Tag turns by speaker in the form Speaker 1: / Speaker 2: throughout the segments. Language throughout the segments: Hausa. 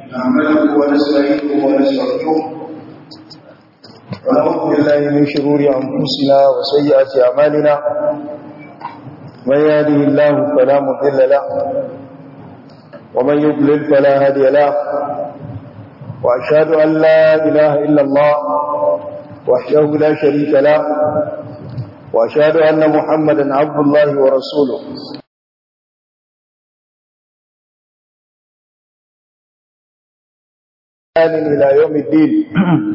Speaker 1: نعمله ونستعينه ونستغفره ونعوذ بالله من شرور أنفسنا وسيئات أعمالنا من يهده الله فلا مضل له ومن يضلل فلا هادي له وأشهد أن لا إله إلا الله وحده لا شريك له وأشهد أن محمدا عبد الله ورسوله إلى يوم الدين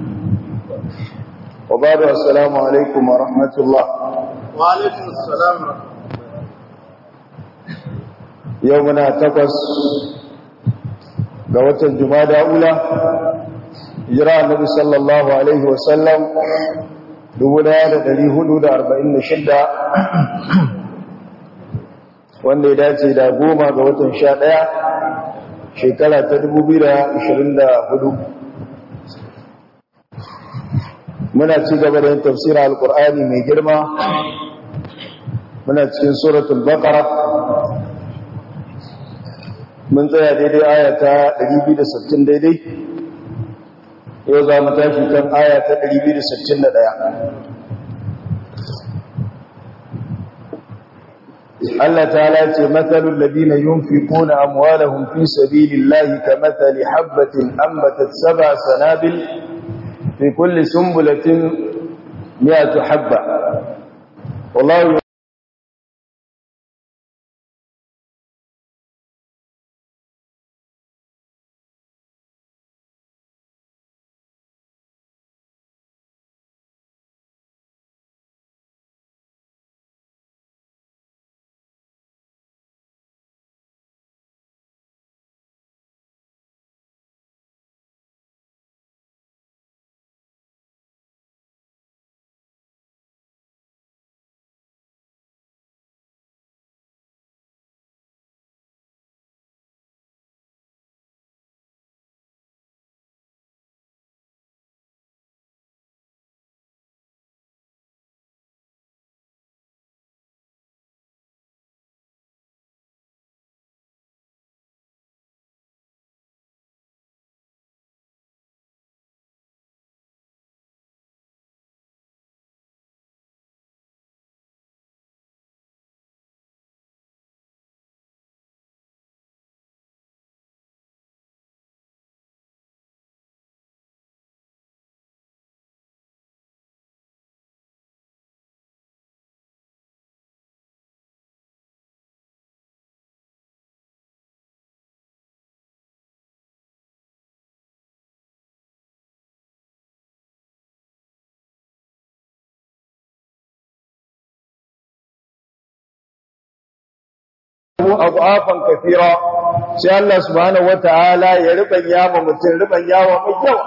Speaker 1: وبعد السلام عليكم ورحمة الله
Speaker 2: وعليكم السلام
Speaker 1: يومنا تقص قوة الجمادة أولى جراء النبي صلى الله عليه وسلم دولة لدي هدود أربعين شدة wanda ya dace da goma ga watan sha ɗaya shekara ta dubu biyu da ashirin da hudu muna ci gaba da yin tafsirar alkur'ani mai girma muna cikin suratul baqara mun tsaya daidai aya ta 260 daidai yau za mu tashi kan aya ta 261 Allah ta'ala ce matsalul ladina yunfiquna amwalahum fi sabilillahi kamathali habatin ambatat sab'a sanabil fi kulli sunbulatin mi'atu habba wallahu adafan kafira sai Allah subhanahu wataala ya riban yawa mutum riban yawa mai yawa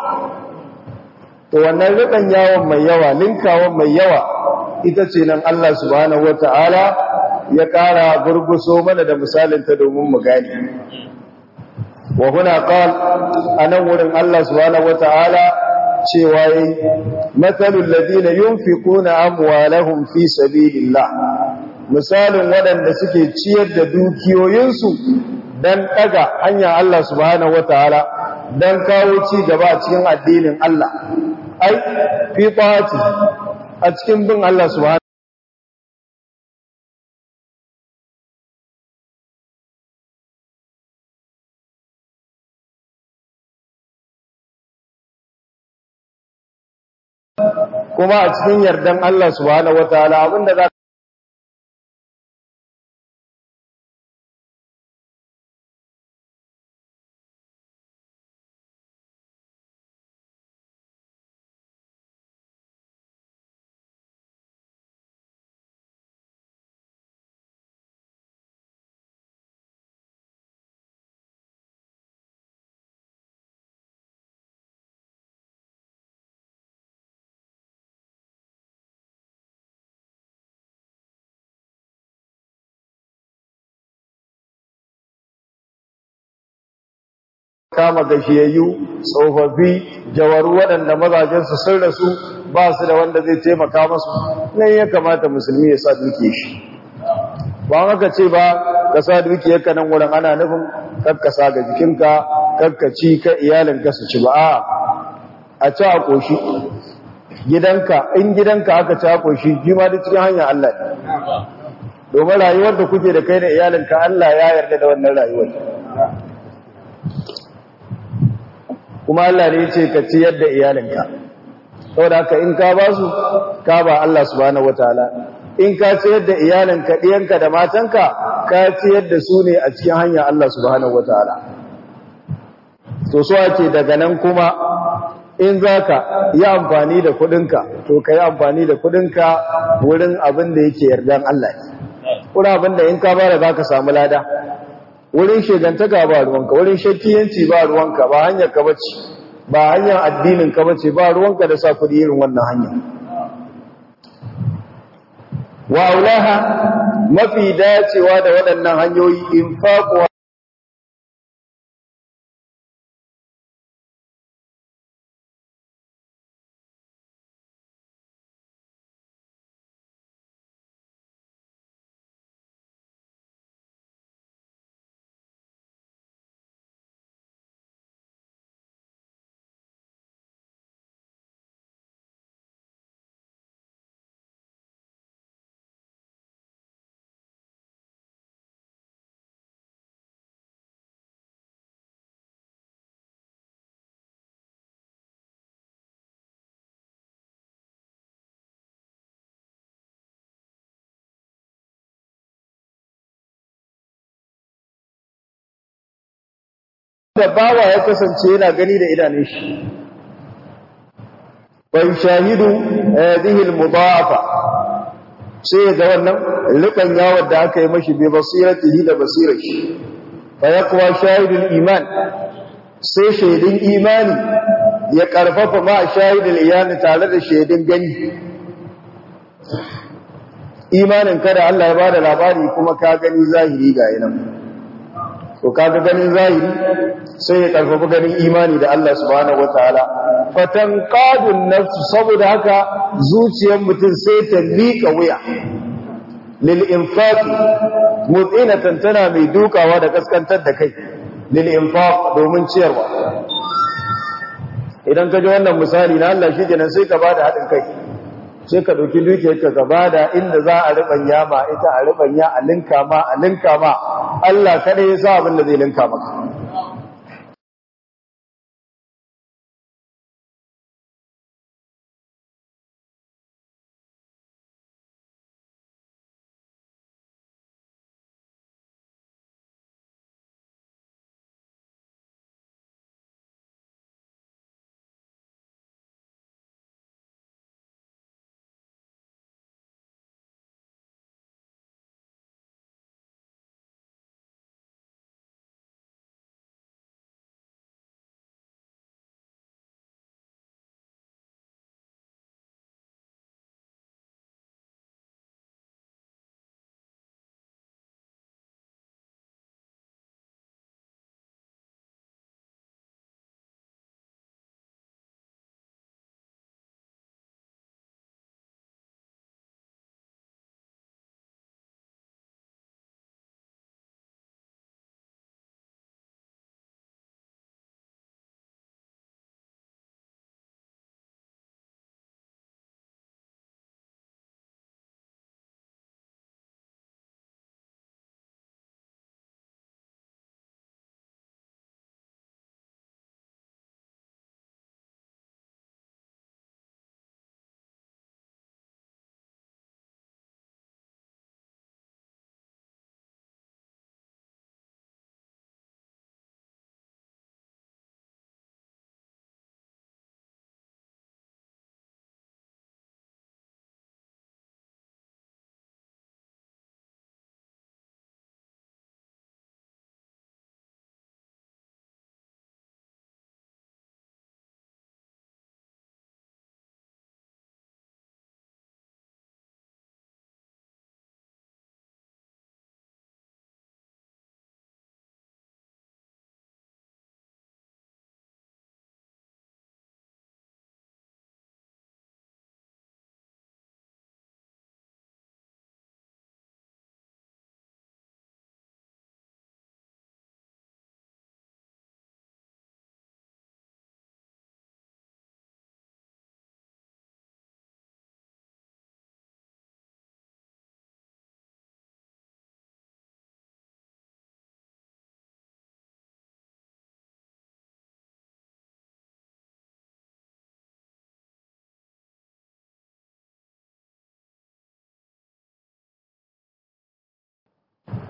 Speaker 1: to wannan riban yawan mai yawa linkawan mai yawa ita ce nan Allah subhanahu wataala ya kara gurguso mana da misalin ta domin mu gane wa huna qal anan wurin Allah subhanahu wataala cewa yi matsalul ladina yunfiquna amwalahum fi sabilillah misalin waɗanda suke ciyar da dukiyoyinsu don ɗaga hanyar Allah subhanahu wataala don kawo ci gaba a cikin addinin Allah ai fi ƙwati a cikin bin Allah subhanahu kuma a cikin yardan Allah subhanahu wataala abinda za kama gashiyayyu tsofaffi jawaru waɗanda mazajensu sun rasu ba su da wanda zai taimaka masu nan ya kamata musulmi ya sa duke shi ba haka ce ba ka sa dukiyarka nan wurin ana nufin kakkasa ga jikinka kakkaci ka iyalinka su ci ba a a ci a ƙoshi gidanka in gidanka aka ci a ƙoshi jima da cikin hanyar Allah ne domin rayuwar da kuke da kai da iyalinka Allah ya yarda da wannan rayuwar kuma Allah ne ce ka ci yadda iyalinka saboda haka in ka ba su ka ba Allah subhanahu wataala in ka ci yadda iyalinka ɗiyanka da matanka ka ci yadda su ne a cikin hanyar Allah subhanahu wataala to so ake daga nan kuma in za ka yi amfani da kudinka to ka yi amfani da kudinka wurin abin da yake yardan Allah ne wurin abin da in ka bada za ka samu lada wurin shegantaka ba ruwanka wurin shakkiyanci ba ruwanka ba hanyar ka bace ba hanyar addinin ka bace ba ruwanka da sa kudi irin wannan hanya wa aulaha mafi dacewa da waɗannan hanyoyi infaqu da bawa ya kasance yana gani da idanun shi bai shahidu hadhihi al-mudafa sai ga wannan rikan yawon da aka yi mashi bi basiratihi da basirar shi fa yaqwa shahidul iman sai shaidin imani ya karfafa ma shahidul iyani tare da shaidin gani imanin kada Allah ya bada labari kuma ka gani zahiri ga yanan to kaga ganin zahiri sai ya karfafa ganin imani da Allah subhanahu wataala fatanqadun nafsu saboda haka zuciyar mutum sai ta lika wuya lil infaq mutinatan tana mai dukawa da kaskantar da kai lil infaq domin ciyarwa idan ka ji wannan misali na Allah shikenan sai ka bada hadin kai sai ka dauki dukiyarka ka bada inda za a ribanya ma ita a ribanya a linka ma a linka ma Allah kada ya sa abin da zai linka maka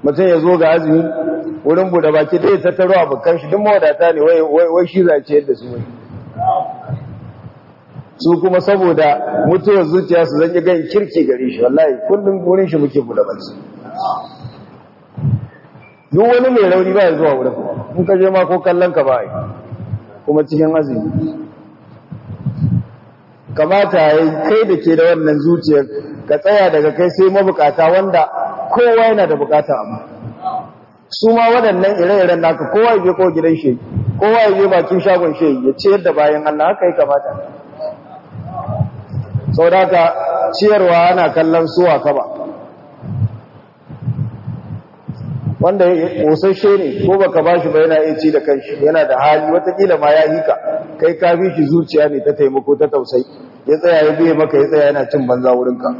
Speaker 1: mutum ya zo ga azumi wurin bude baki da ya tattaro abokan shi duk mawadata ne wai shi zace yadda su wai su kuma saboda mutuwar zuciya su zan yi gan kirki gare shi wallahi kullum wurin shi muke bude baki duk wani mai rauni ba ya zuwa wurin in ka je ma ko kallon ka ba yi kuma cikin azumi kamata ya yi kai da ke da wannan zuciyar ka tsaya daga kai sai mabukata wanda kowa yana da bukata amma su ma waɗannan ire-iren naka kowa ya je ko gidan shi kowa ya je bakin shagon shi ya ciyar da bayan Allah haka ya kamata sau da ka ciyarwa ana kallon suwa ka ba wanda ƙosashe ne ko baka ba shi ba yana iya ci da kanshi yana da hali watakila ma ya hika kai ka fi shi zuciya ne ta taimako ta tausayi ya tsaya ya biye maka ya tsaya yana cin banza wurinka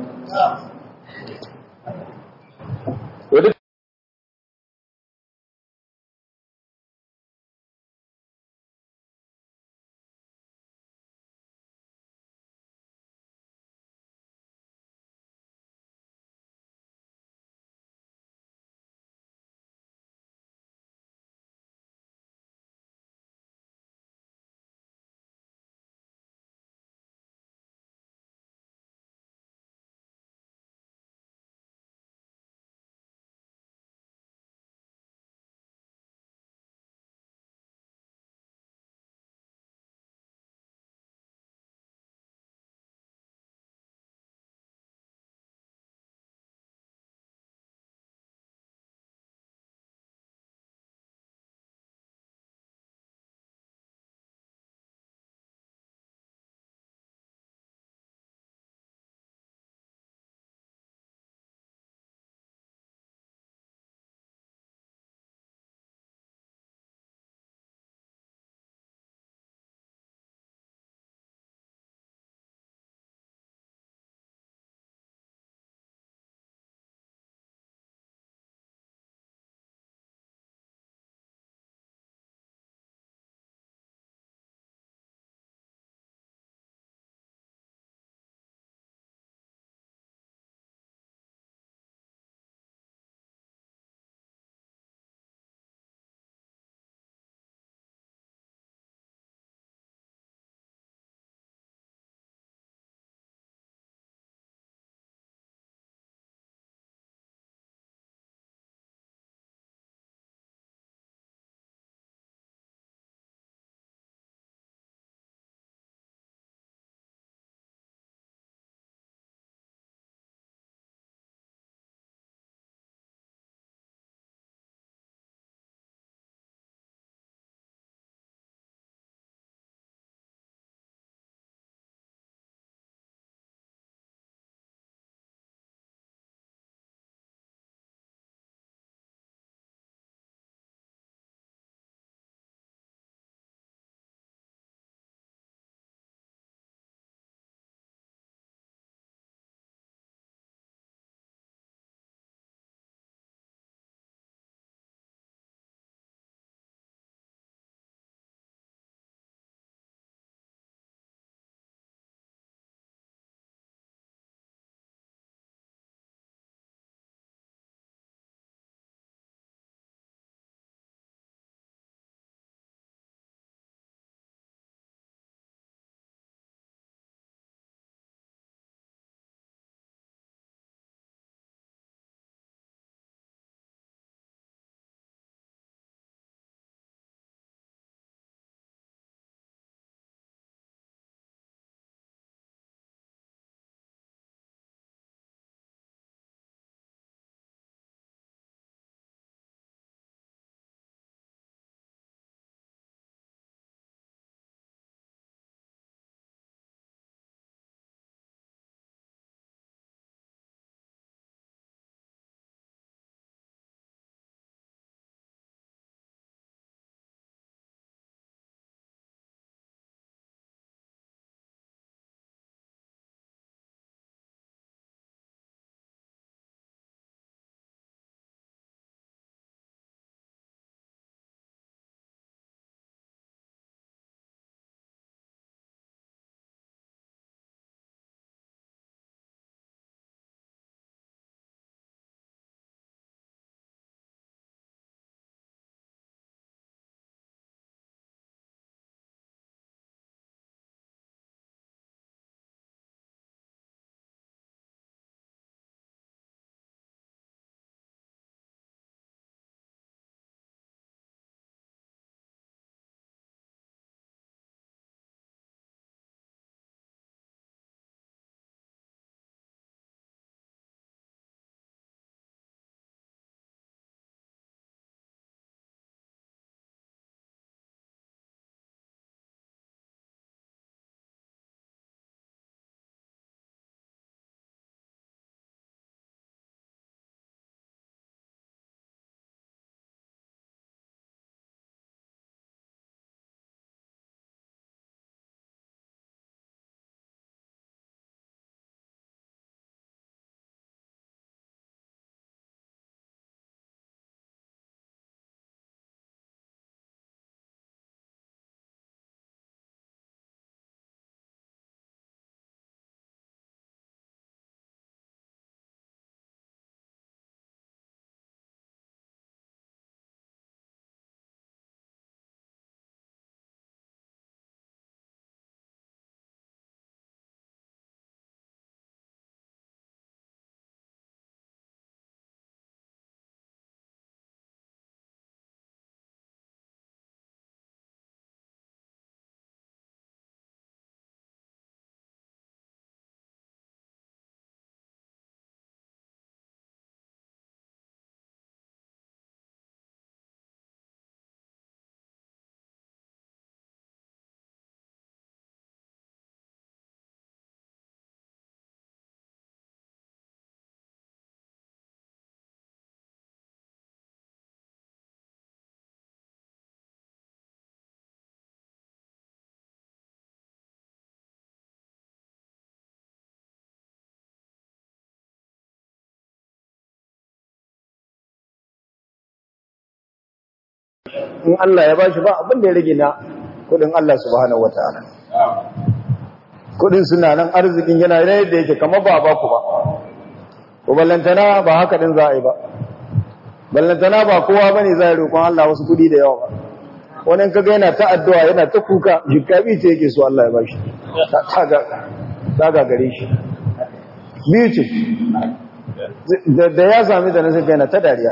Speaker 1: in Allah ya bashi ba abin da ya rage na kudin Allah subhanahu wataala kudin suna nan arzikin yana yadda yake kamar ba ba ku ba ko ballantana ba haka din za a yi ba ballantana ba kowa bane zai roƙon Allah wasu kudi da yawa ba wani kaga yana ta addu'a yana ta kuka jikabi ce yake so Allah ya bashi ta ga gare shi biyu ce da ya sami da nasa yana ta dariya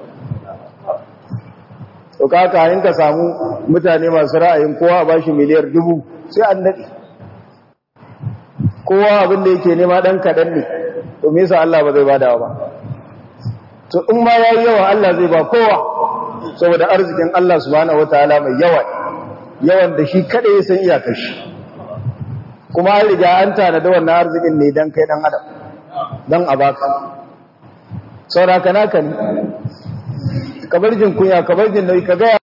Speaker 1: to kaka yin ka samu mutane masu ra'ayin kowa a bashi miliyar dubu sai an daɗe kowa abin da yake nema ɗan kaɗan ne to me yasa Allah ba zai bada ba to in ma yayi yawa Allah zai ba kowa saboda arzikin Allah subhanahu wataala mai yawa yawan da shi kada ya san iyakar shi kuma an riga an tana da wannan arzikin ne dan kai dan adam dan a baka saboda kana kan kabar jin kunya kabar jin nauyi ka ga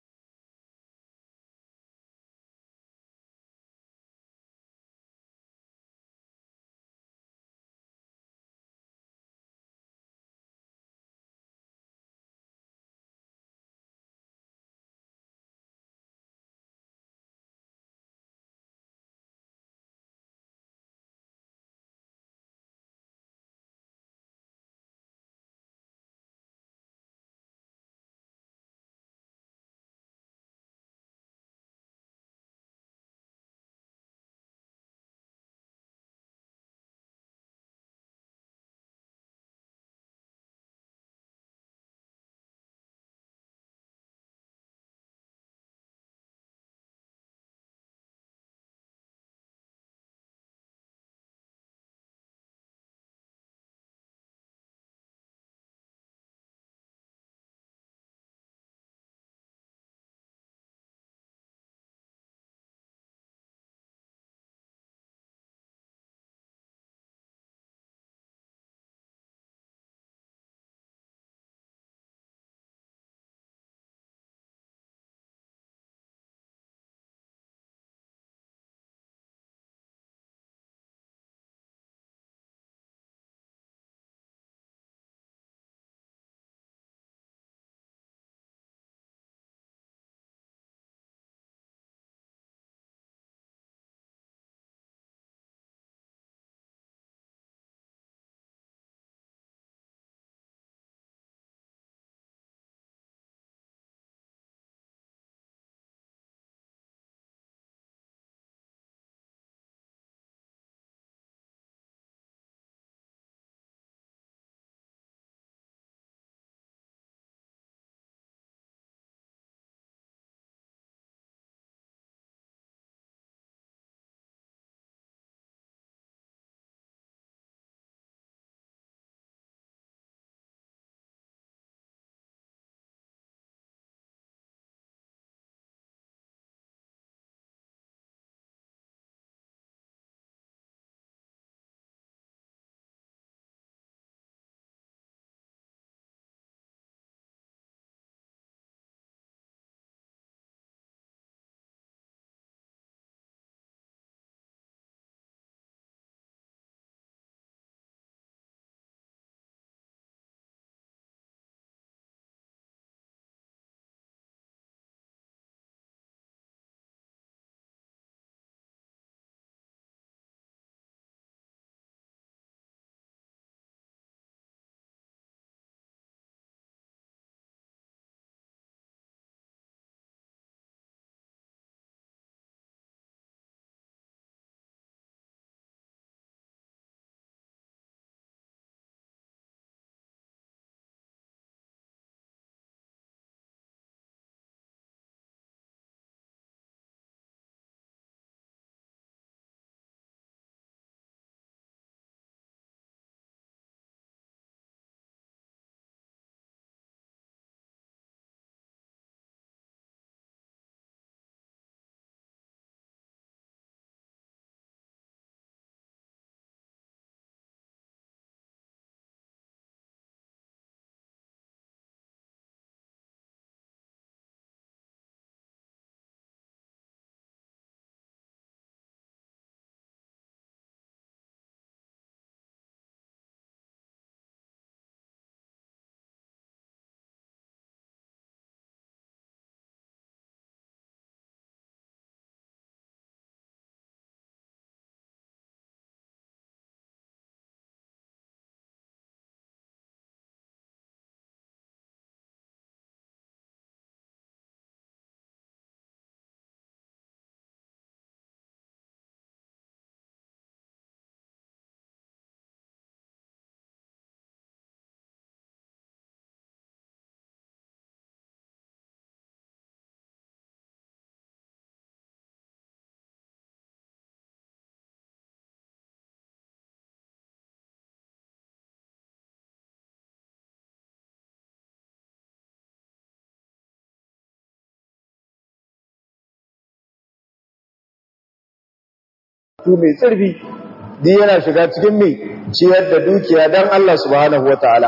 Speaker 1: tu mai tsirfi duk yana shiga cikin mai ciyar da dukiya dan Allah subhanahu wataala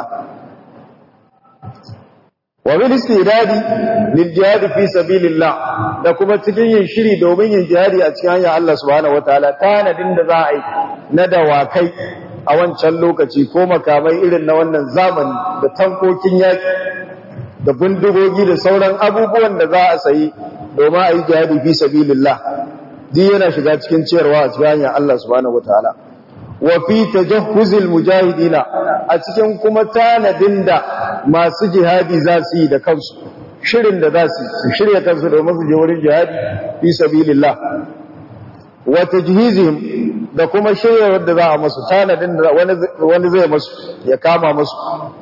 Speaker 1: wa bil istidadi lil jihad fi sabilillah da kuma cikin yin shiri domin yin jihadi a cikin hanyar Allah subhanahu wataala tanadin da za a yi na dawakai a wancan lokaci ko makamai irin na wannan zamani da tankokin yaki da bindigogi da sauran abubuwan da za a sayi domin a yi jihadi fi sabilillah duk yana shiga cikin ciyarwa a cikin hanyar Allah subhanahu wataala wa fi tajahhuzil mujahidina a cikin kuma tanadin da masu jihadi za su yi da kansu shirin da za su su shirya kansu domin su je wurin jihadi fi sabilillah wa tajhizihim da kuma shirya wanda za a masu tanadin da wani zai masu ya kama masu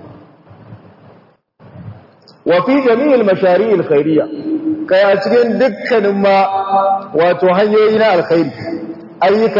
Speaker 1: wa fi jami'il mashari'il khairiyya kai a cikin dukkanin ma wato hanyoyi na alkhairi ayyuka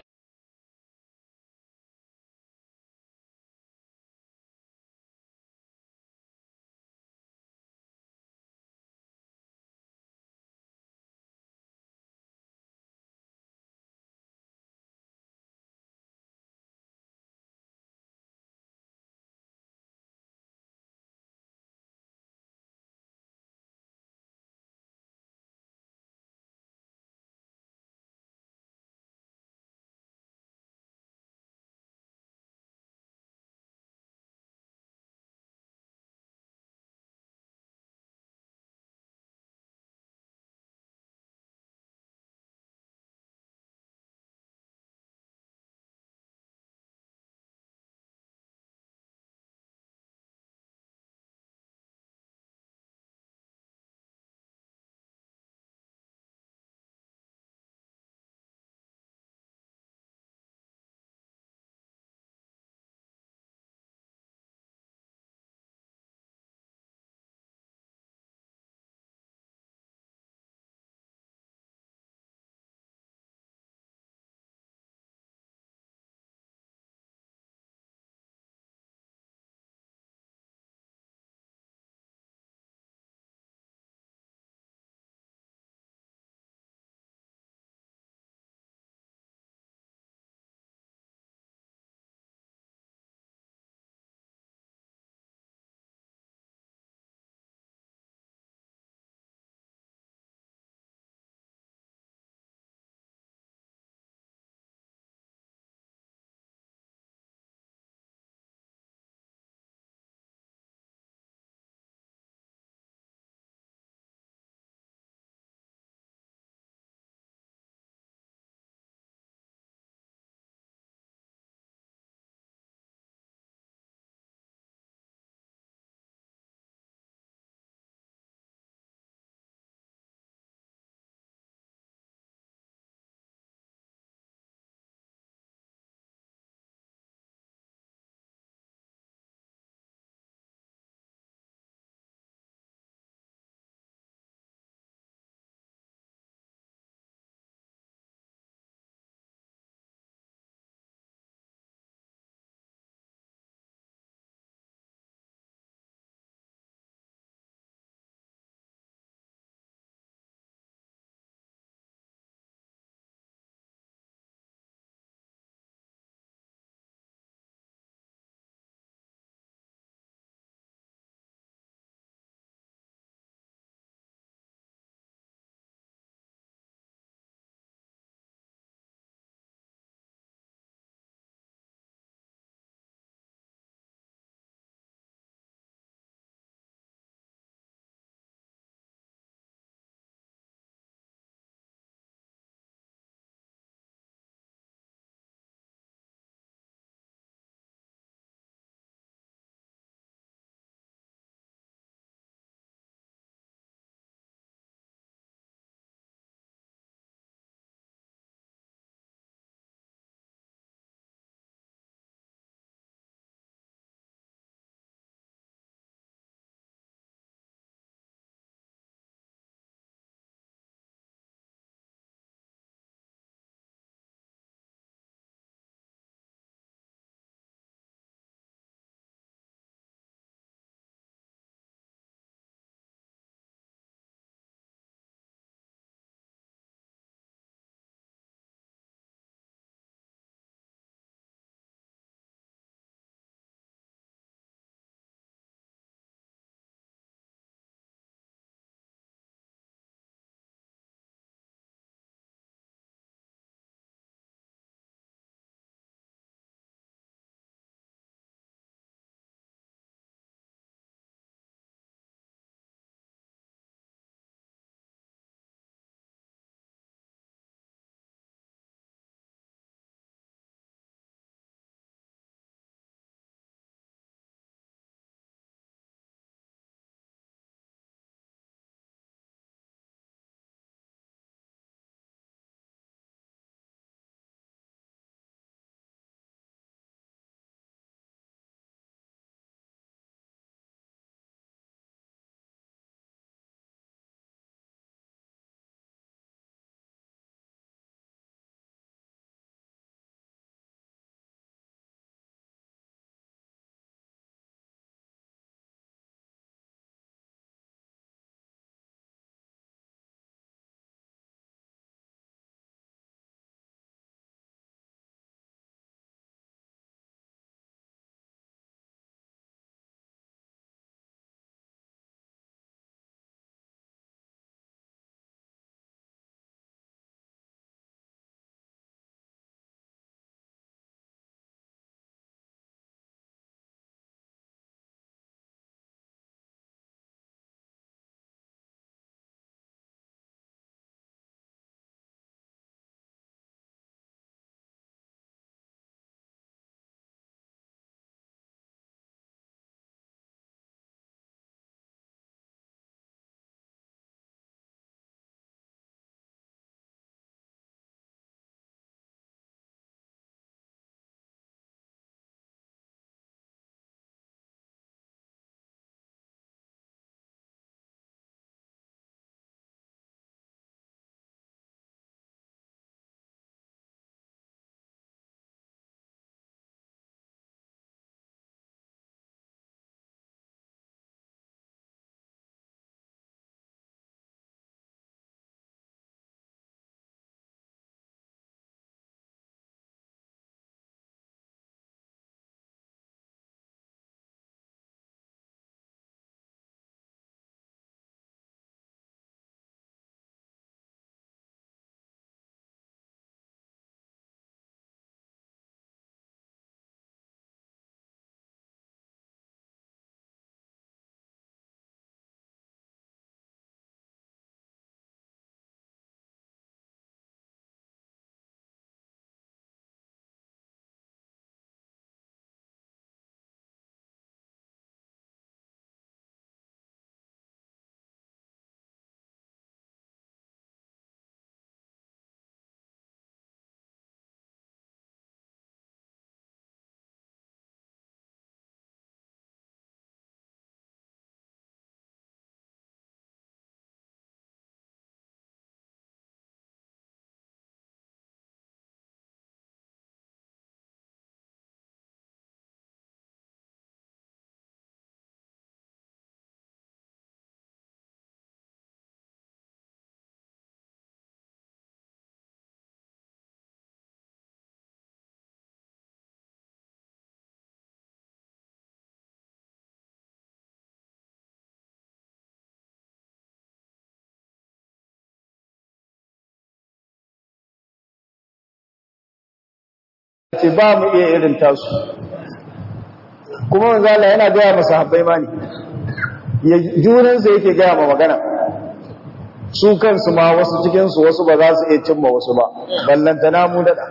Speaker 1: ce ba mu iya irin tasu kuma manzala yana gaya masa habbai ma ne junansa yake gaya ma magana su kansu ma wasu cikinsu wasu ba za su iya cimma wasu ba ballantana mu daɗa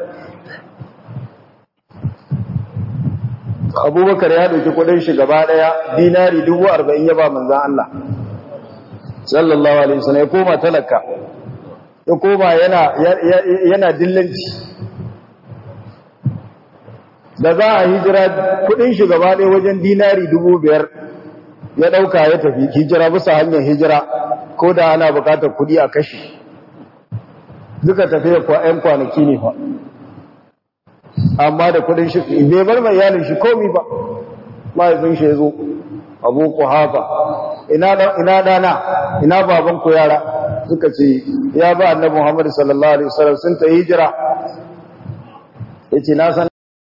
Speaker 1: abubakar ya ɗauki kudin shi gaba ɗaya dinari dubu arba'in ya ba manzan Allah sallallahu alaihi wasallam ya koma talaka ya koma yana yana dillanci da za a hijira kudin shi gaba ɗaya wajen dinari dubu biyar ya ɗauka ya tafi hijira bisa hanyar hijira ko da ana buƙatar kudi a kashi duka tafiya kwa 'yan kwanaki ne fa amma da kudin shi bai bar mai iyalin shi komi ba mahaifin shi ya zo abu ku hafa ina dana ina baban ku yara suka ce ya ba annabi muhammad sallallahu alaihi wasallam sun ta hijira yace na san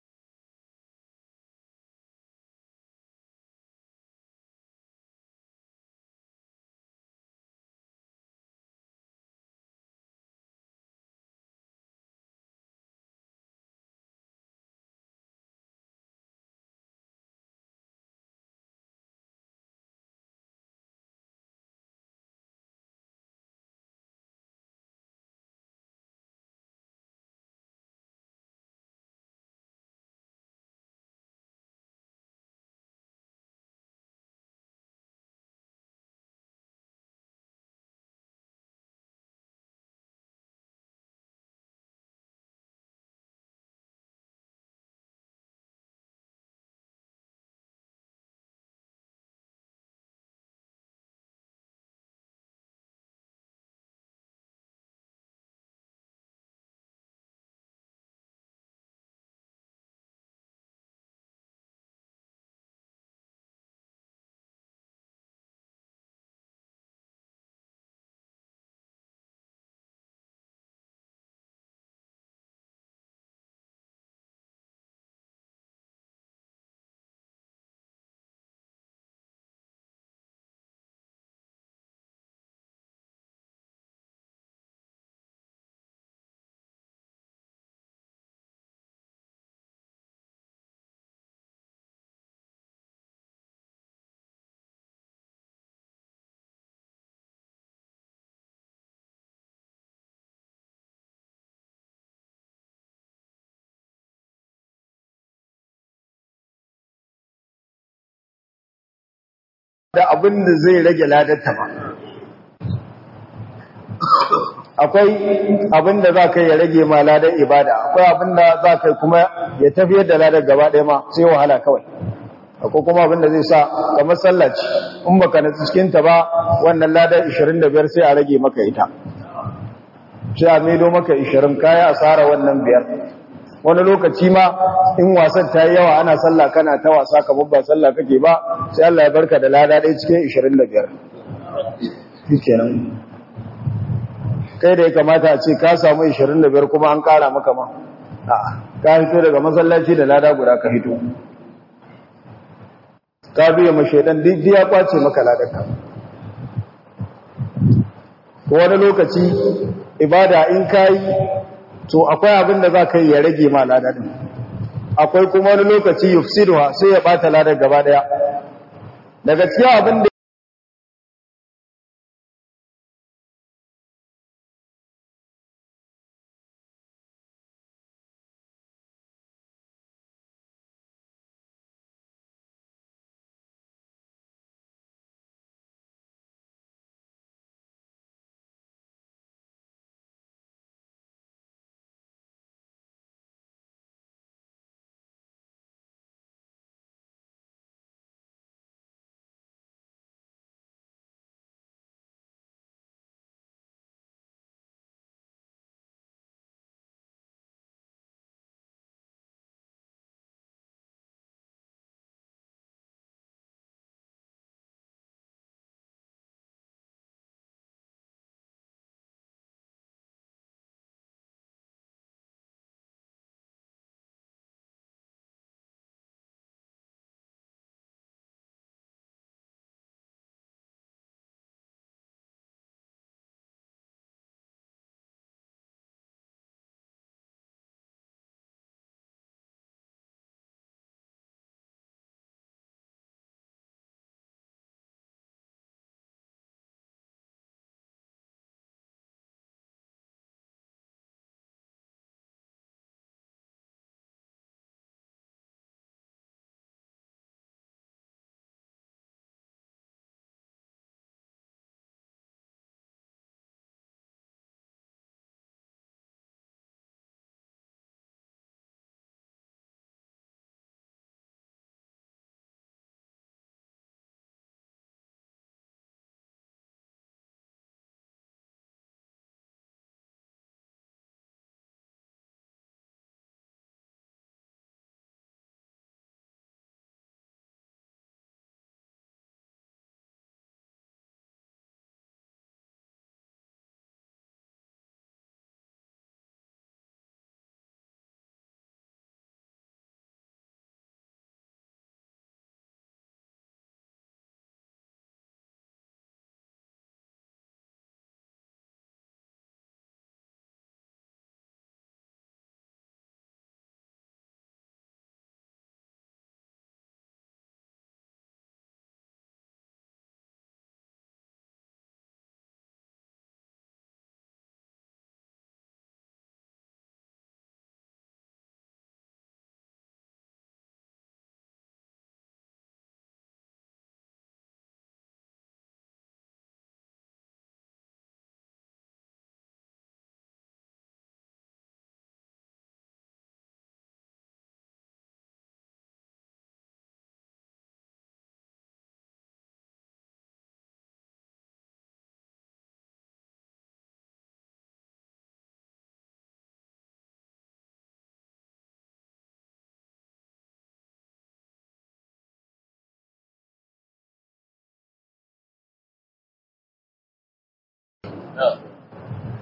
Speaker 1: da abin da zai rage ladarta ba akwai abin da za ka yi ya rage ma ladar ibada akwai abin da za ka yi kuma ya tafiyar da ladar gaba ɗaya ma sai wahala kawai akwai kuma abin da zai sa kamar sallaci in baka na cikinta ba wannan ladar 25 sai a rage maka ita sai a maido maka 20 kaya asara wannan biyar wani lokaci ma in wasan ta yi yawa ana sallah kana ta wasa kamar ba sallah kake ba sai Allah ya barka da lada ɗaya cikin 25 shikenan kai da ya kamata a ce ka samu 25 kuma an ƙara maka ma a'a ka hito daga masallaci da lada guda ka hito ka biya ma shaidan duk ya kwace maka ladarka wani lokaci ibada in kai to akwai abin da za ka yi ya rage ma ladadin akwai kuma wani lokaci yufsiduha sai ya bata ladar gaba daya daga cikin abin da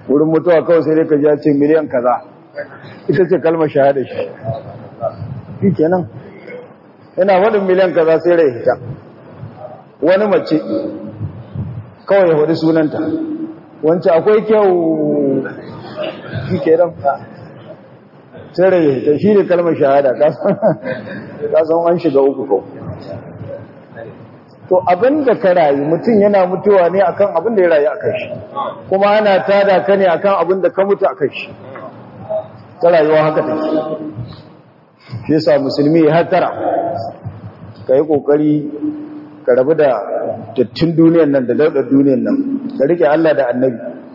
Speaker 1: wurin mutuwa kawai sai dai ka ji ya ce miliyan kaza ita ce kalmar shahada shi shi kenan yana wadin miliyan kaza sai rai hita wani mace kawai ya hudu sunanta wancan akwai kyau shi kenan sai rai hita shi ne kalmar shahada kasan an shiga uku kawai to abin da ka rayu mutum yana mutuwa ne akan abin da ya rayu akan shi kuma ana tada ka ne akan abin da ka mutu akan shi ta rayuwa haka take shi yasa musulmi ya hatara ka yi kokari ka rabu da dattin duniyan nan da daudar duniyan nan ka rike Allah da annabi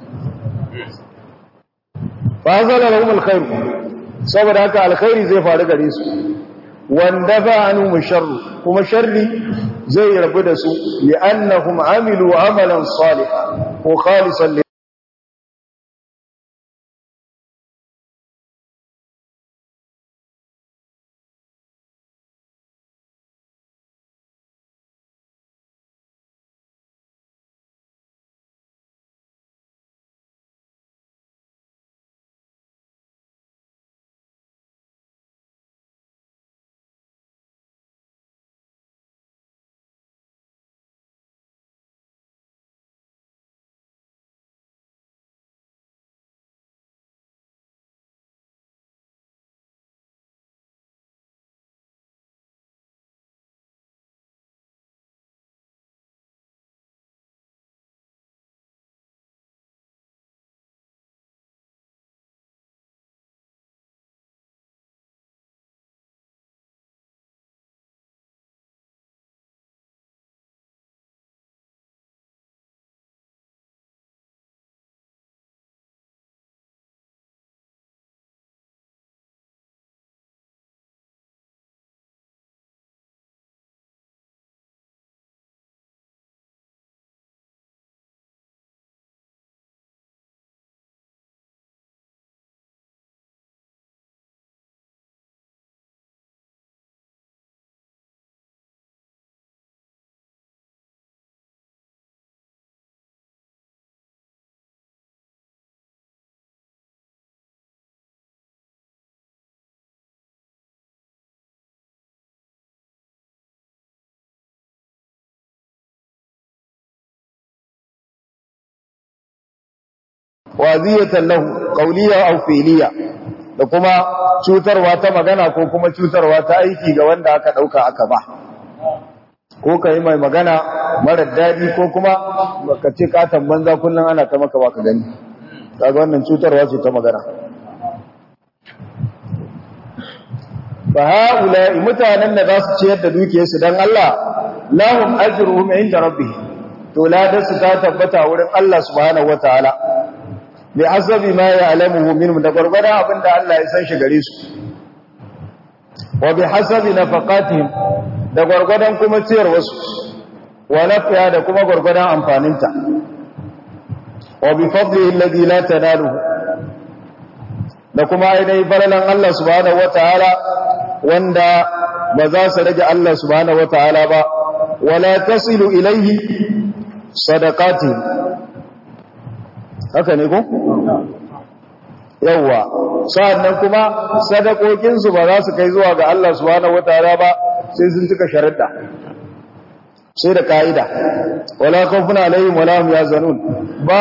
Speaker 1: fa zala lahum alkhair saboda haka alkhairi zai faru gare su wanda ba anu sharru kuma sharri zai rabu da su li'annahum amilu amalan salihan ko khalisan waziyatan lahu qawliya aw fi'liya da kuma cutarwa ta magana ko kuma cutarwa ta aiki ga wanda aka dauka aka ba ko kai mai magana mara dadi ko kuma ka ce katan banza kullun ana ta maka baka gani kaga wannan cutarwa ce ta magana fa haula mutanen da za su ciyar da dukiyarsu dan Allah lahum ajruhum inda rabbihim to ladarsu ta tabbata wurin Allah subhanahu wataala bi hasabi ma ya'lamuhu minhum da gurgurda abinda Allah ya san shi gare su wa bi hasabi nafaqatihim da gurgurdan kuma ciyar wasu wa nafiya da kuma gurgurdan amfaninta wa bi fadlihi alladhi la tanaluhu da kuma ainihin falalan Allah subhanahu wataala wanda ba za su rage Allah subhanahu wataala ba wala tasilu ilayhi sadaqatihim haka ne ko? yawwa sa'annan kuma sadakokinsu ba za su kai zuwa ga Allah subhanahu wataala ba sai sun cika sharuɗa sai da ka'ida wala khawfun alaihim wala hum yazanun ba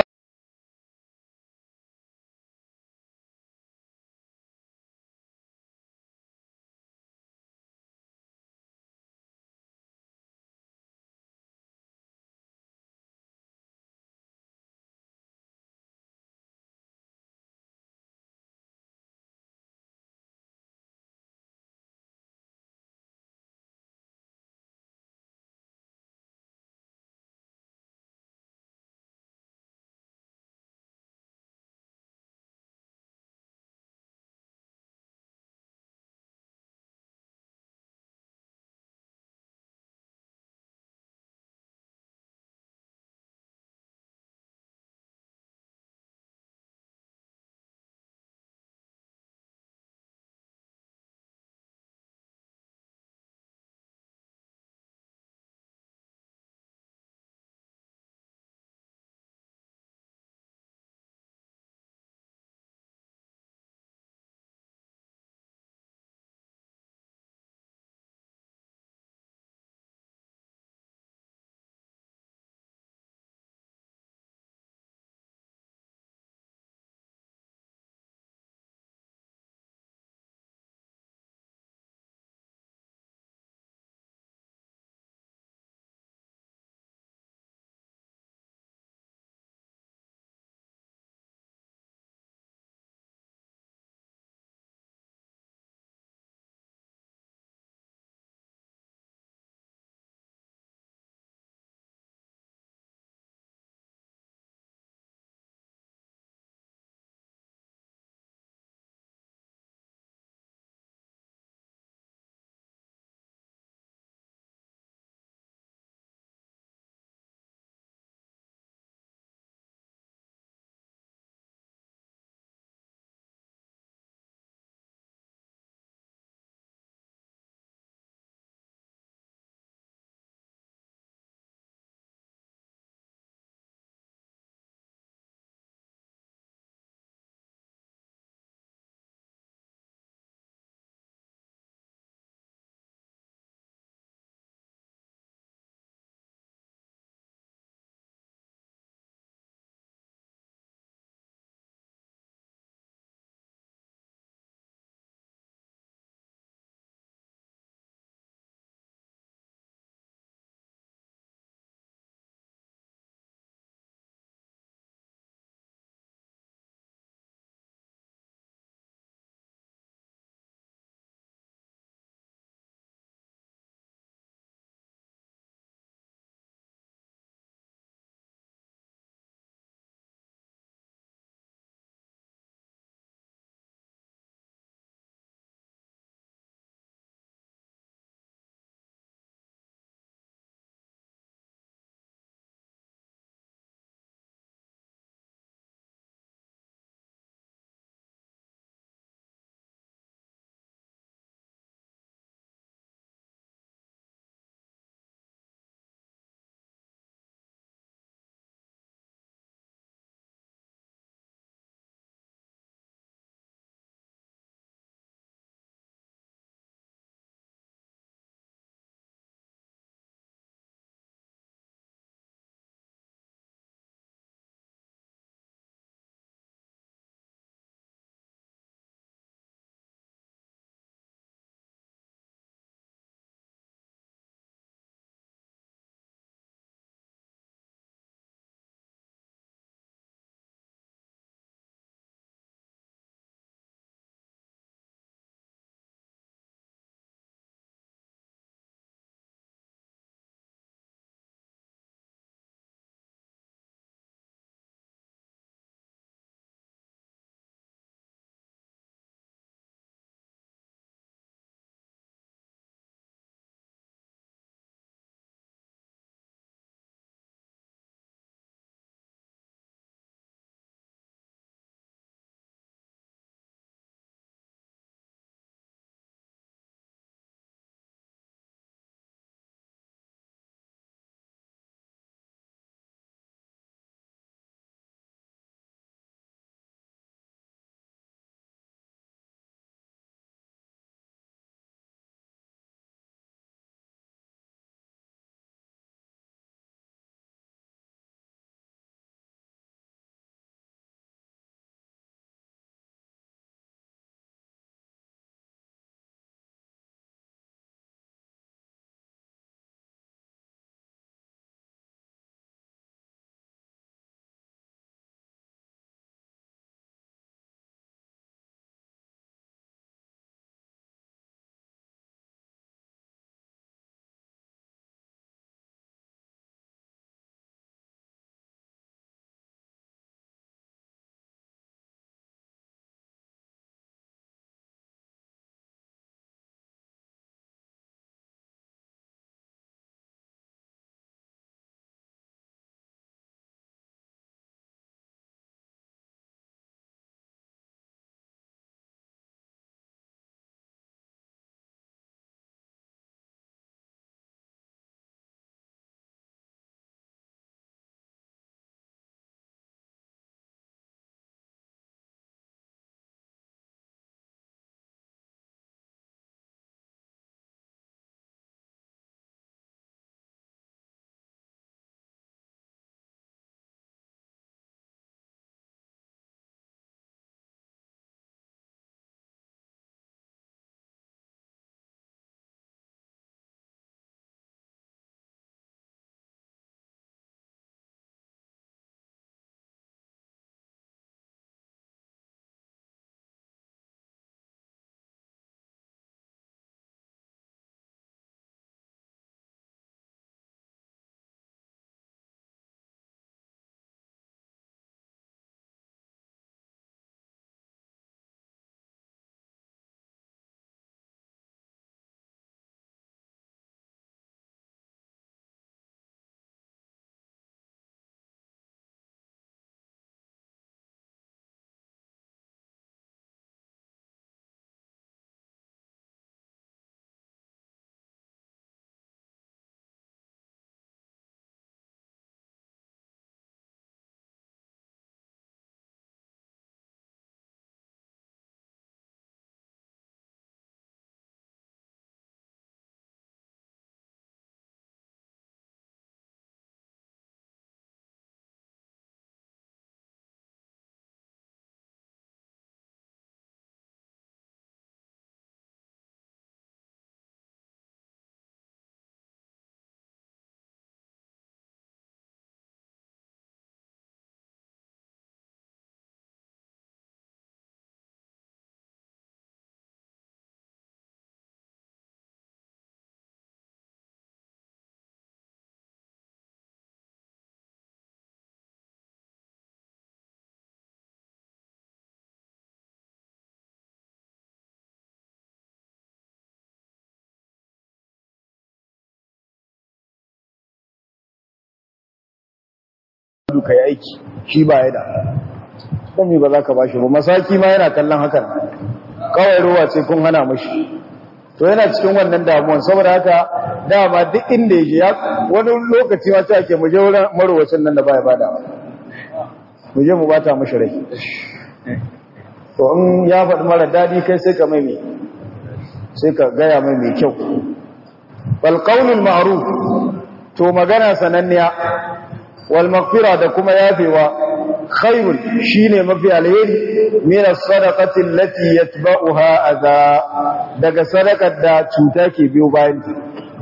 Speaker 1: duka yi aiki shi ba ya da don mi ba za ka ba shi ba masaki ma yana kallon hakan kawai ruwa ce kun hana mashi to yana cikin wannan damuwan saboda haka dama duk inda ya je ya wani lokaci ma ta ke muje wurin marowacin nan da baya bada mu je mu bata mashi rai to in ya faɗi mara daɗi kai sai ka mai mai sai ka gaya mai mai kyau balƙaunin ma'ruf to magana sananniya wal maghfira da kuma yafewa khairun shine mafi alheri min as-sadaqati allati yatba'uha adha daga sadakar da cuta ke biyo bayan ta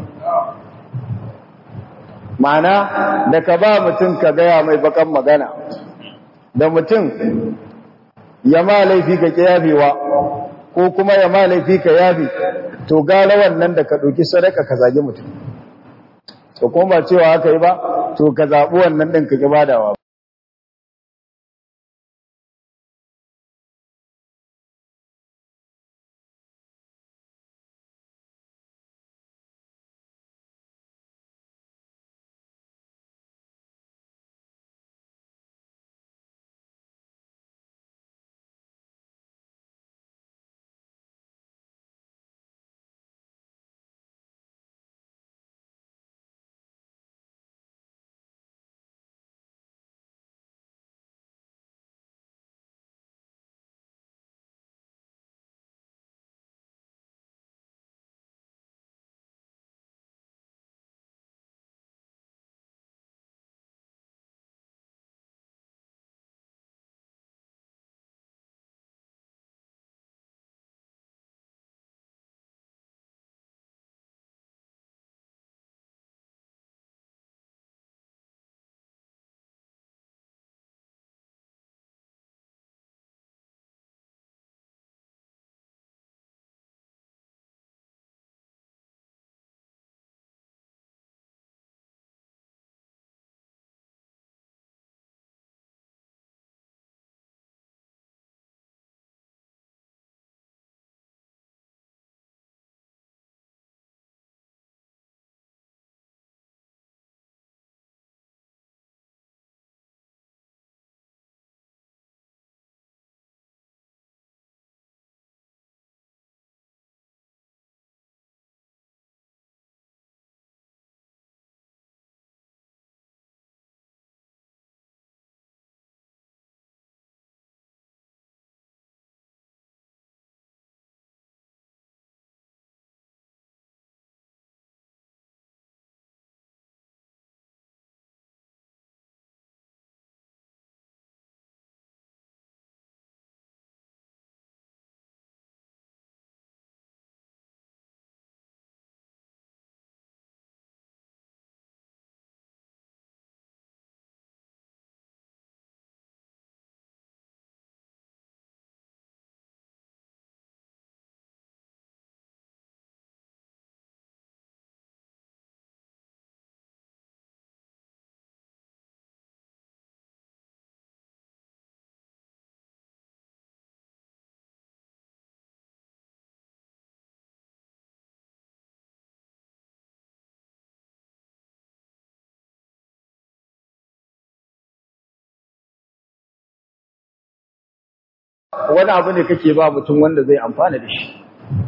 Speaker 1: ma'ana da ka ba mutum ka gaya mai bakan magana da mutum ya ma laifi ka yafewa ko kuma ya ma laifi ka yafe to gara wannan da ka ɗauki sadaka ka zage mutum to kuma ba cewa haka yi ba to ka zaɓi wannan ɗin ka ƙi badawa wani abu ne kake ba mutum wanda zai amfana da shi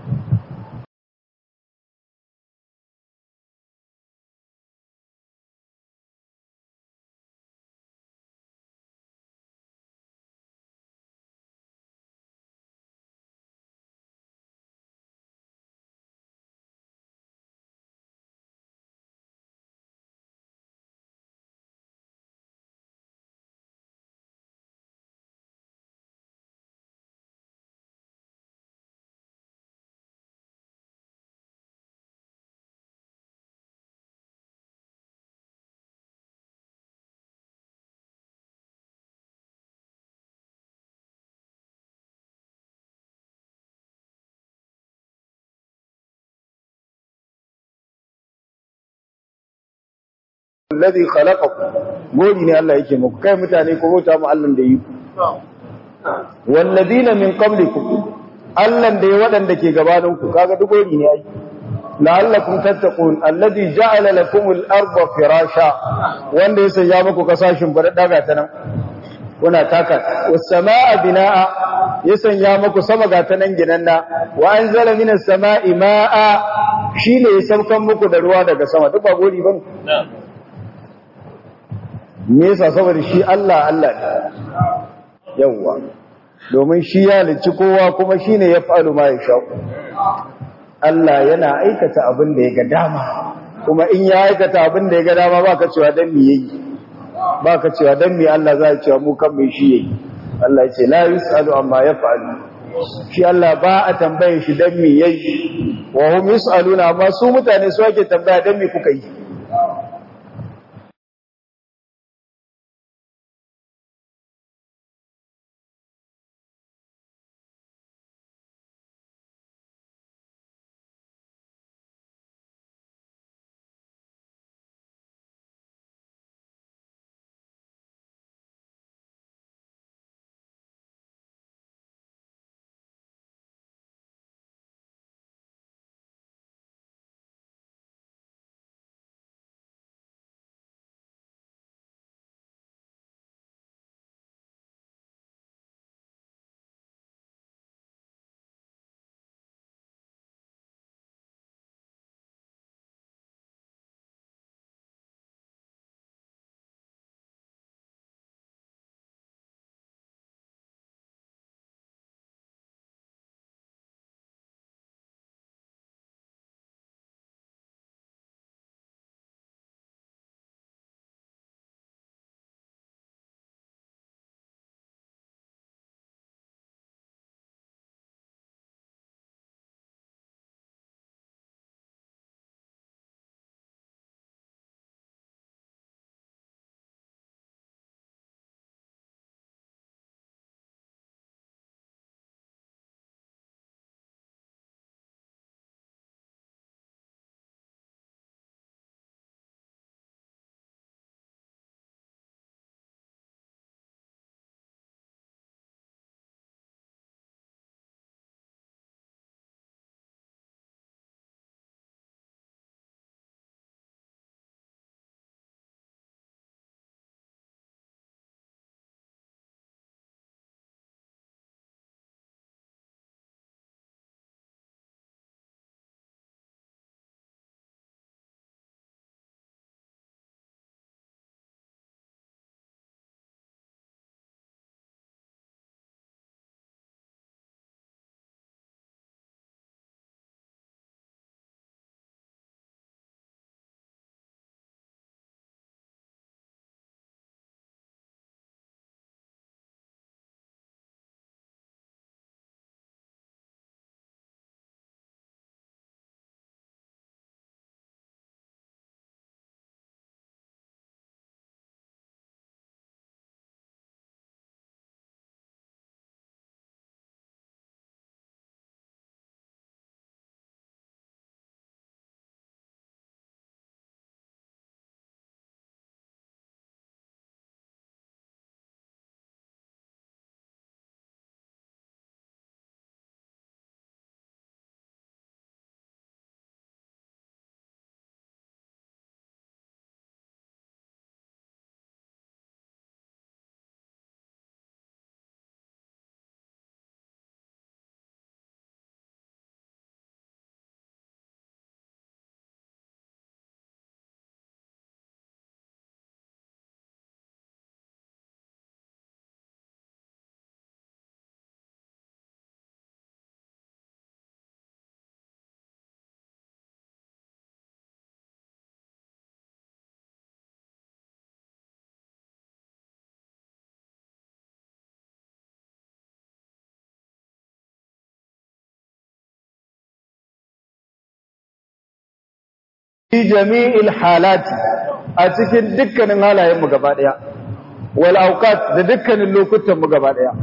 Speaker 1: alladhi khalaqakum gori ne Allah yake muku kai mutane ko bauta mu Allah da yi walladina min qablikum Allah da ya wadanda ke gabanin ku kaga duk gori ne ai la'allakum tattaqun alladhi ja'ala lakum al-ardha firasha wanda ya sanya muku kasashin bar daga ta nan kuna taka was-samaa binaa ya sanya muku sama ga ta nan ginanna wa anzala minas samaa'i ma'a shine ya saukan muku da ruwa daga sama duk ba gori bane me yasa saboda shi Allah Allah ne yawwa domin shi ya lici kowa kuma shine ya fa'alu ma ya sha Allah yana aikata abin da ya ga dama kuma in ya aikata abin da ya ga dama baka cewa dan me yayi baka cewa dan me Allah zai cewa mu kan me shi yayi Allah ya ce la yusalu amma yaf'alu shi Allah ba a tambaye shi dan me yayi wa hum yusaluna amma su mutane su ake tambaya dan me kuka yi fi jami'il halati a cikin dukkanin halayen mu gaba daya wal awqat da dukkanin lokutan mu gaba daya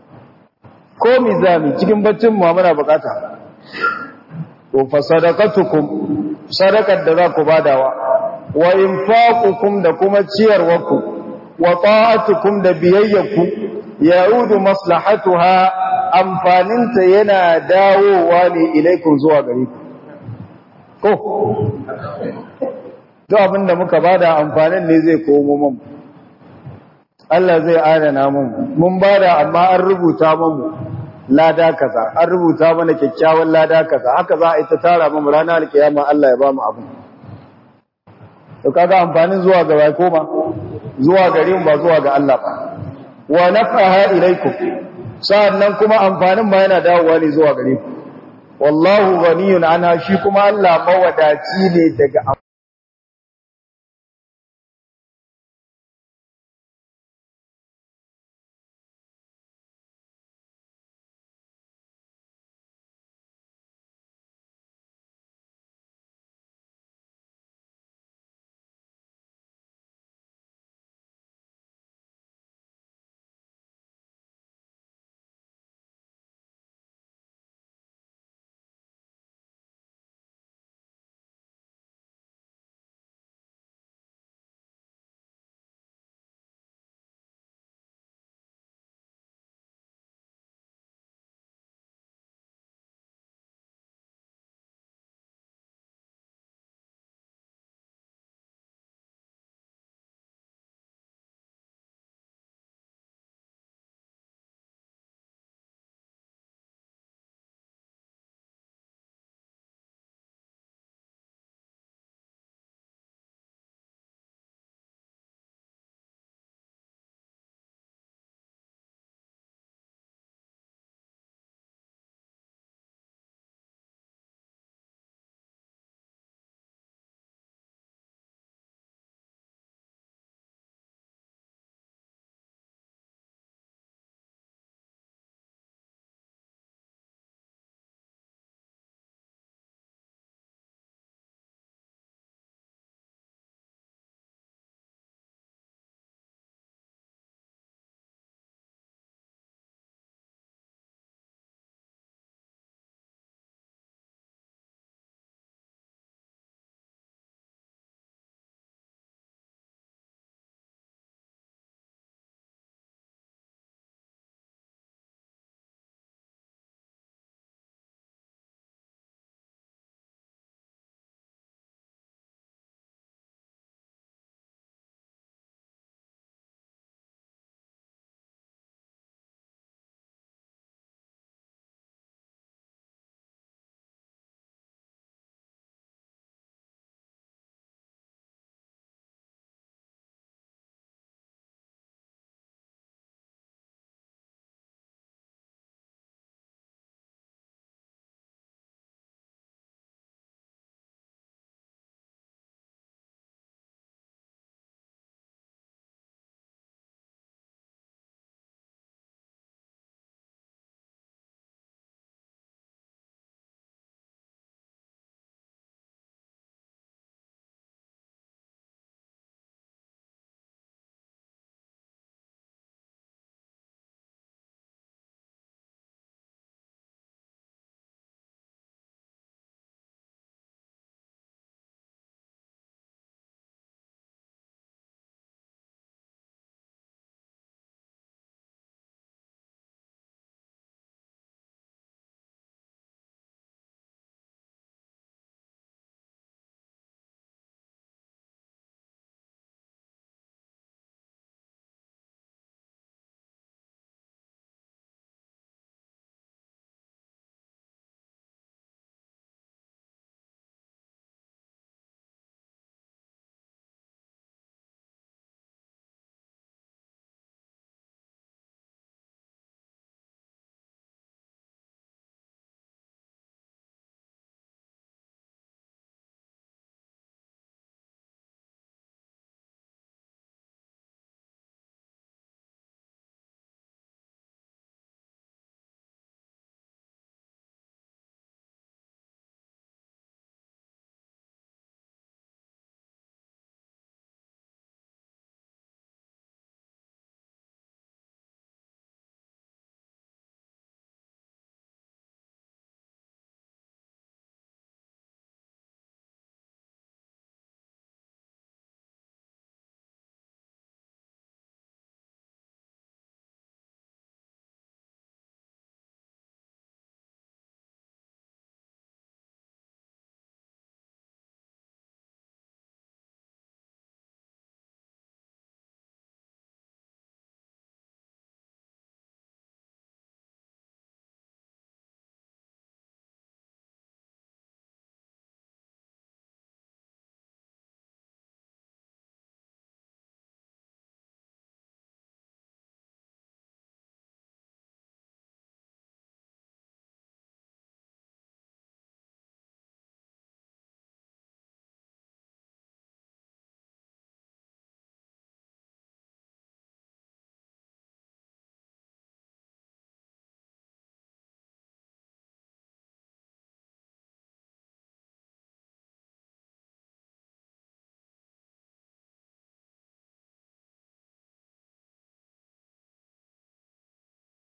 Speaker 1: ko mizami cikin baccin mu muna bukata to fa sadaqatukum sadaqar da za ku badawa wa infaqukum da kuma ciyarwarku wa ta'atukum da biyayyaku ya'udu maslahatuha amfaninta yana dawowa ne ilaikun zuwa gare ku ko duk abin da muka bada amfanin ne zai komo mun Allah zai adana mun mun bada amma an rubuta mun lada kaza an rubuta mana kyakkyawan lada kaza haka za a yi ta tara mu ranar alkiyama Allah ya ba mu abin to kaga amfanin zuwa ga bai koma zuwa gare mu ba zuwa ga Allah ba wa nafaha ilaikum sa'annan kuma amfanin ma yana dawowa ne zuwa gare ku wallahu ghaniyun ana shi kuma Allah mawadaci ne daga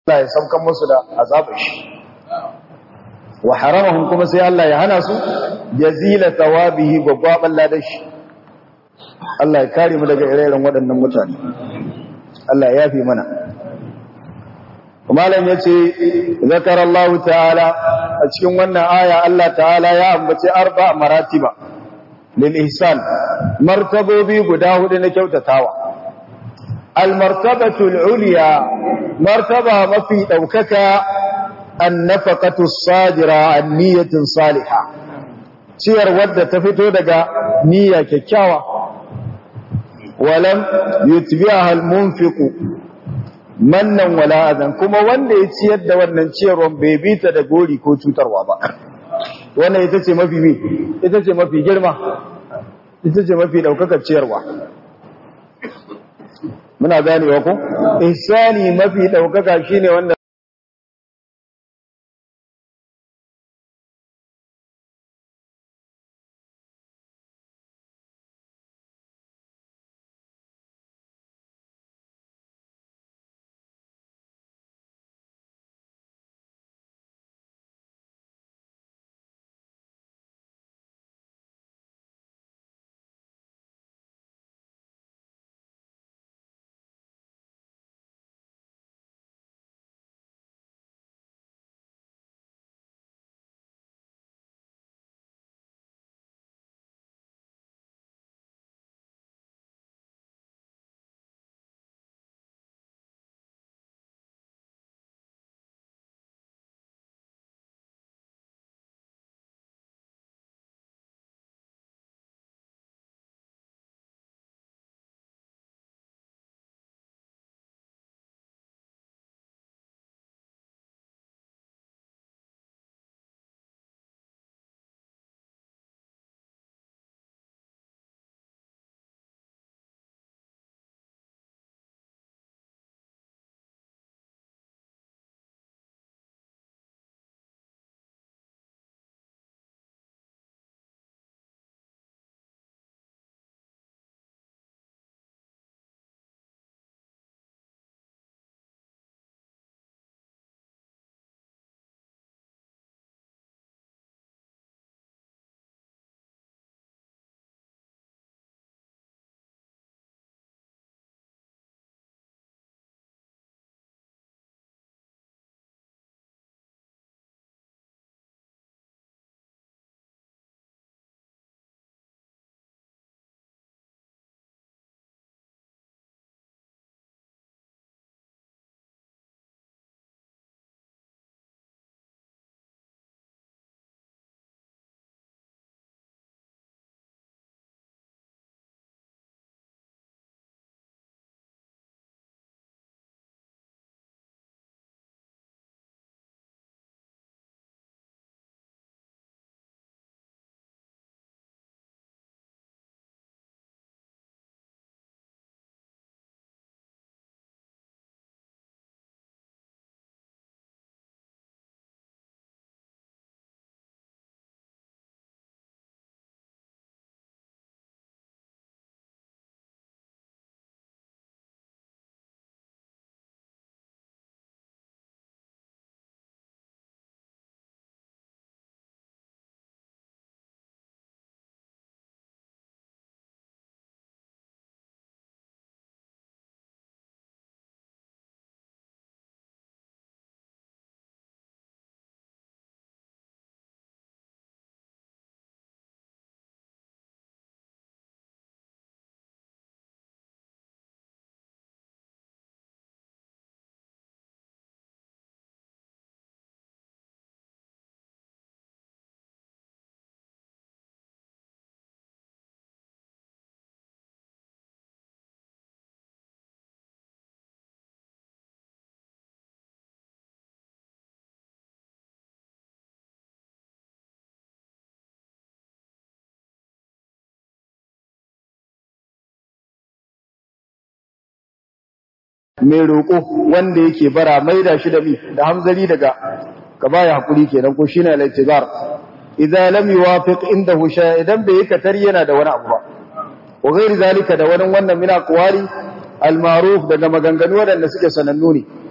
Speaker 1: Allah ya saukan musu da azabar shi wa haramahum kuma sai Allah ya hana su jazila thawabihi gwagwaban ladashi Allah ya kare mu daga ire-iren waɗannan mutane Allah ya yafe mana malam yace zakarallahu ta'ala a cikin wannan aya Allah ta'ala ya ambace arba maratiba lil ihsan martabobi guda hudu na kyautatawa al martabatu al ulya martaba mafi daukaka an nafaqatu sadira an niyatin salihah ciyar wadda ta fito daga niyya kyakkyawa walam yutbi'aha al munfiqu mannan wala adan kuma wanda ya ciyar da wannan ciyarwan bai bi ta da gori ko cutarwa ba wannan ita ce mafi bi ita ce mafi girma ita ce mafi daukakar ciyarwa muna ganewa ko ihsani mafi daukaka shine wanda mai roƙo wanda yake bara maida shi da mi da hamzari daga ka baya hakuri kenan ko shine al-i'tizar idza lam yuwafiq indahu shay idan bai yi katar yana da wani abu ba wa ghairi zalika da wani wannan mina qawari al-ma'ruf daga maganganu wadanda suke sanannu ne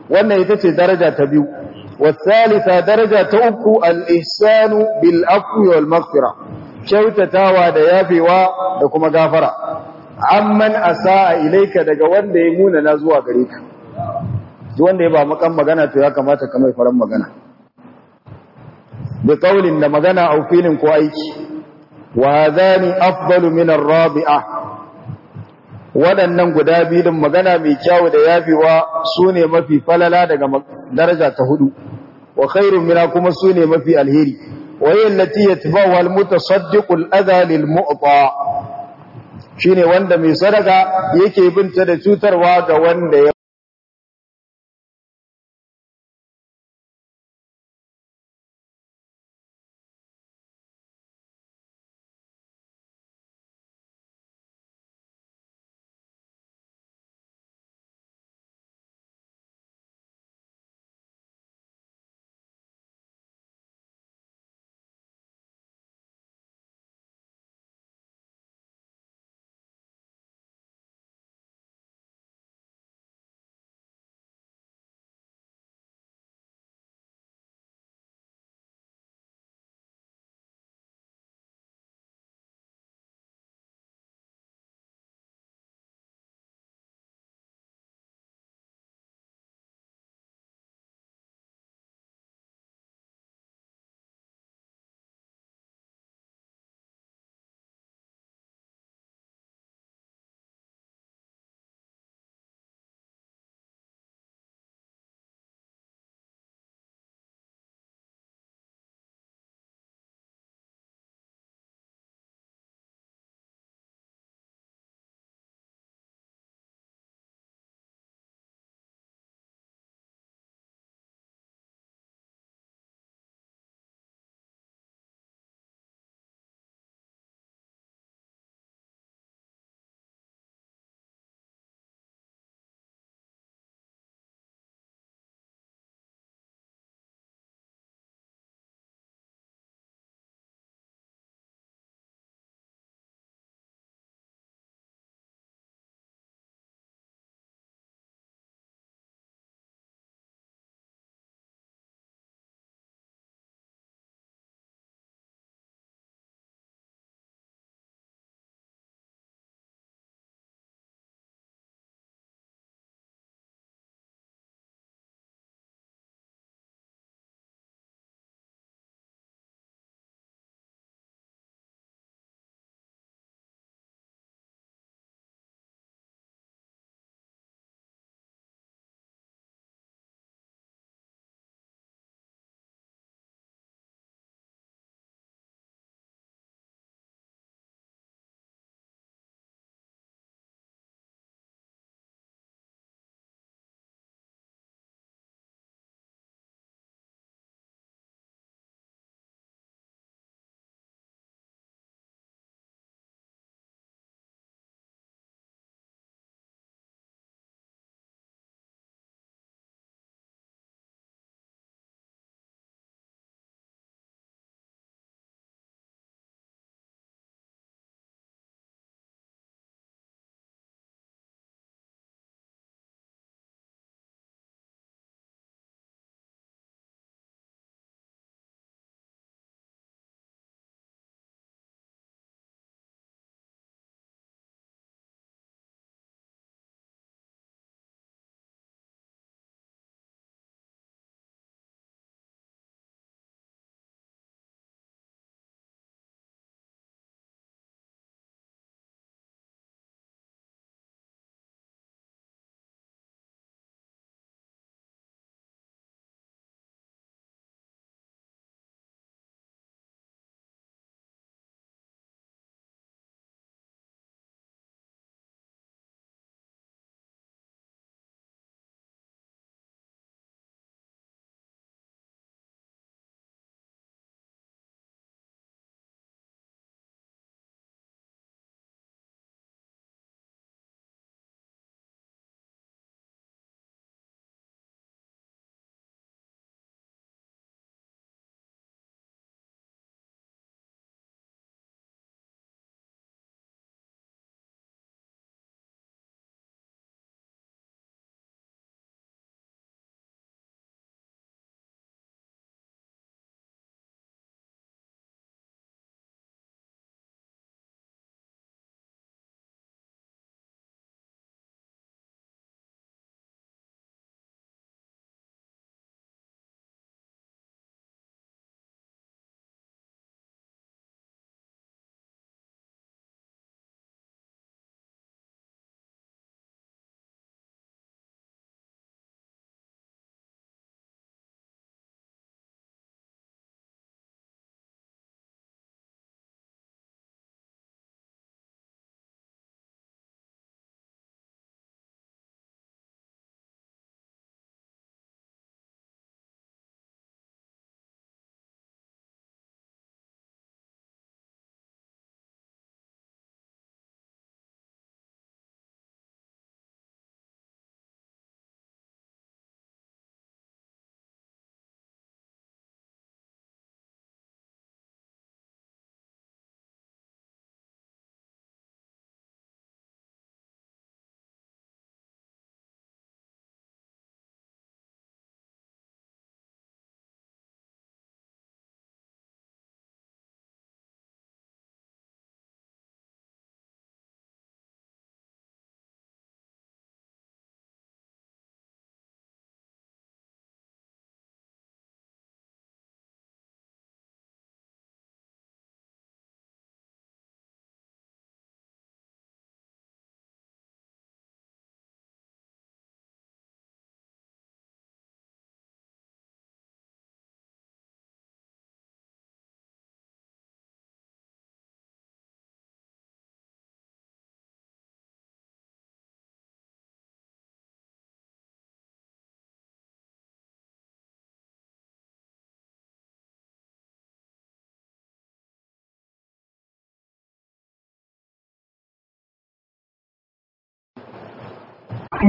Speaker 1: wannan ita ce daraja ta biyu والثالثة درجة تأكو الإحسان بالأفو والمغفرة kyautatawa da yafewa da kuma gafara amman asaa ilaika daga wanda ya muna na zuwa gare ka duk wanda ya ba makan magana to ya kamata ka mai faran magana bi qaulin da magana au filin ko aiki wa hadani afdalu min ar-rabi'a waɗannan guda biyu din magana mai kyau da yafewa sune mafi falala daga daraja ta hudu wa khairun mina kuma sune mafi alheri وهي التي يتبعها المتصدق الأذى للمؤطى shine wanda mai sadaka yake binta da cutarwa ga wanda ya